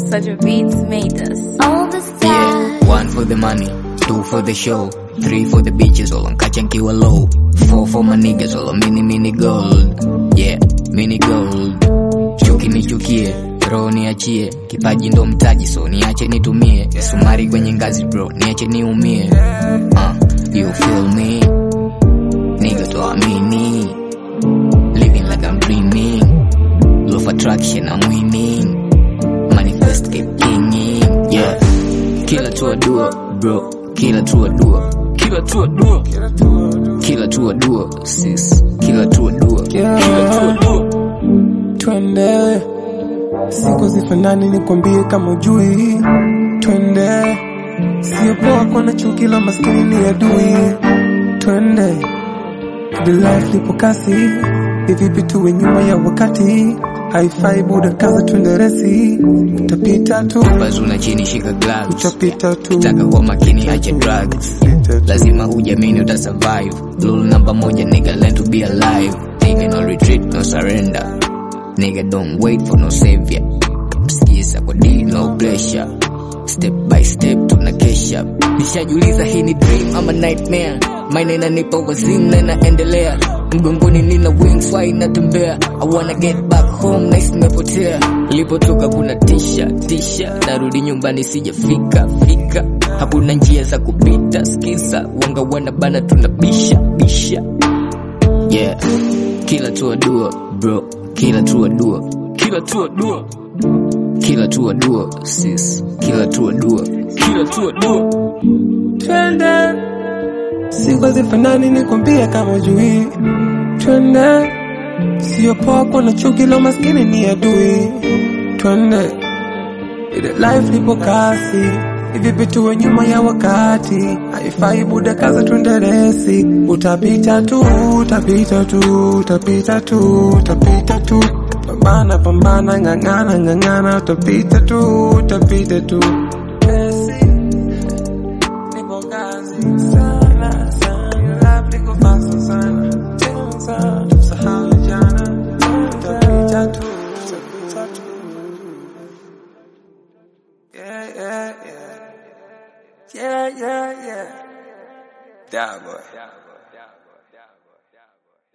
Such a beats made us. All the stars. Yeah, one for the money, two for the show, three for the bitches, all on kacha nkiwa low, four for my niggas, all on mini mini gold. Yeah, mini gold. Chuki nichukie, roho niachie, kipaji ndo mtaji, so niache nitumie. Sumari kwenye ngazi bro, niache niumie. Uh, you feel me? Nigga tuamini. Living like I'm dreaming. Law of attraction, I'm winning. Manifest keep kinging. Yeah. Kila tu adua, bro. Kila tu adua. Kila tu adua. Kila tu adua, sis. Kila tu adua. Kila tu adua. twende siku zifanani nikwambie kama ujui twende sio poa kuona chuki la maskini ni adui twende the life lipo kasi hivipi tuwe nyuma ya wakati haifai buda kaza twende resi utapita tu Bazuna chini shika gloves. utapita tu Taka kwa makini acha drugs. Lazima ujamini uta survive. Rule number moja nigga learn to be alive. Nigga no retreat, no surrender. Nigga don't wait for no savior. Sikiza kwa D no pressure. Step by step tunakesha. Nishajiuliza hii ni dream ama nightmare. Maana inanipa wazimu na inaendelea. Mgongoni nina wings why inatembea. I wanna get back home nice nimepotea. Nilipotoka kuna tisha tisha. Narudi nyumbani sijafika fika. Hakuna njia za kupita skiza. Wanga wana bana tunabisha bisha. Yeah. Kila tu adua, bro. Kila tu adua. Kila tu adua. Kila tu adua, sis. Kila tu adua. Kila tu adua. twende siku hazifanani nikwambie kama ujui twende sio poa kuona chuki la maskini ni adui twende ile life lipo kasi hivipi tuwe nyuma ya wakati haifai buda kaza twende resi utapita tu utapita tu utapita tu utapita tu pambana pambana ng'ang'ana ng'ang'ana utapita tu utapita tu resi Nipo kazi sana sana, life liko fast sana. Tenza, tusahau jana. Tutapita tu, tutapita tu. Yeah, yeah, yeah. Yeah, yeah, yeah. Da boy.